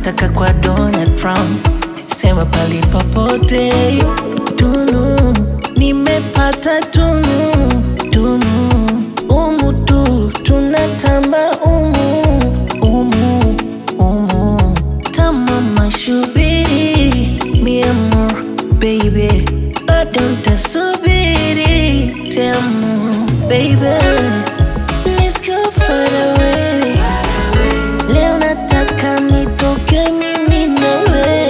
nataka kwa Donald Trump, sema pali popote. Tunu nimepata tunu tunu, umu tu tunatamba umu umu umu, tamama shubiri mi amor baby, bado ntasubiri tamu baby, let's go far away. Leo nataka nitoke mimi nawe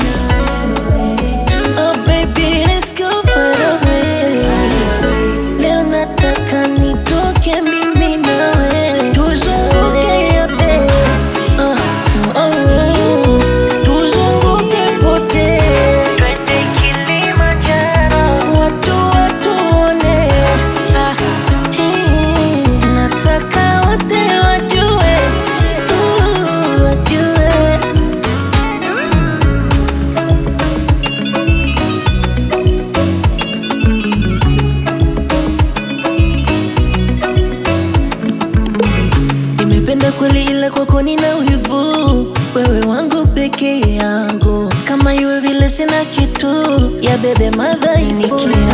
Oh baby let's go far away Leo nataka nitoke mimi nawe Tuzunguke yote uh, oh, Tuzunguke pote Twende Kilimanjaro Watu watuone ah, hii, Nataka wote wajue uh, Wajue Nimependa kweli ila kwako nina wivu, wewe wangu peke yangu, kama iwe vile sina kitu ya bebe madhaifu.